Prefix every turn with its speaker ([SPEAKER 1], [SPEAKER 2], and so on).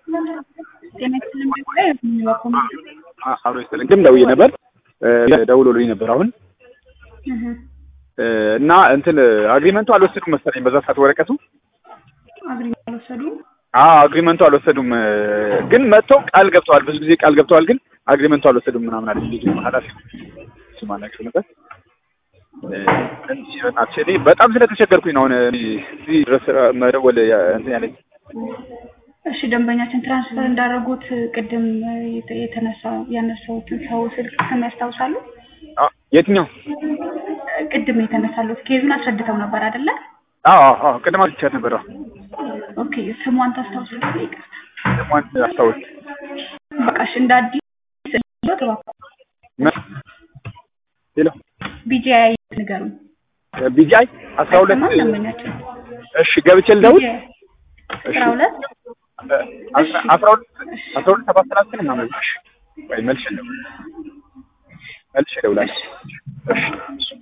[SPEAKER 1] ጤና ይስጥልኝ ጉዳይ የሚወቁም
[SPEAKER 2] አብሮ ይስጥልኝ። ግን ደውዬ ነበር ደውሎልኝ ነበር አሁን እና እንትን አግሪመንቱ አልወሰዱም መሰለኝ በዛ ሰዓት ወረቀቱ
[SPEAKER 1] አግሪመንት አልወሰዱም።
[SPEAKER 2] አዎ አግሪመንቱ አልወሰዱም፣ ግን መጥተው ቃል ገብተዋል። ብዙ ጊዜ ቃል ገብተዋል፣ ግን አግሪመንቱ አልወሰዱም ምናምን አለ ልጅ ኃላፊ ስማናቸው ነበር። በእናትሽ እኔ በጣም ስለተቸገርኩኝ ነው አሁን እዚህ ድረስ መደወል እንትን ያለኝ።
[SPEAKER 1] እሺ ደንበኛችን ትራንስፈር እንዳደረጉት ቅድም የተነሳ ያነሳሁትን ሰው ስልክ ስም ያስታውሳሉ?
[SPEAKER 2] የትኛው
[SPEAKER 1] ቅድም የተነሳሉት ኬዙን አስረድተው ነበር አይደለ?
[SPEAKER 2] አዎ አዎ ቅድም አስቻት ነበር።
[SPEAKER 1] ኦኬ ስሟን ታስታውሳለህ? ይቅርታ
[SPEAKER 2] ስሟን አስታውስ።
[SPEAKER 1] በቃ እሺ እንደ አዲስ
[SPEAKER 2] ሄሎ
[SPEAKER 1] ቢጂአይ ንገሩኝ።
[SPEAKER 2] ቢጂአይ አስራ ሁለት
[SPEAKER 1] አይሰማም ደንበኛችን
[SPEAKER 2] እሺ ገብቼ ልደውል
[SPEAKER 1] አስራ ሁለት
[SPEAKER 2] አስራ ሁለት አስራ ሁለት ሰባት ሰላሳ ምናምን እሺ ወይ መልሼ ልደውል መልሼ እደውላለሁ እሺ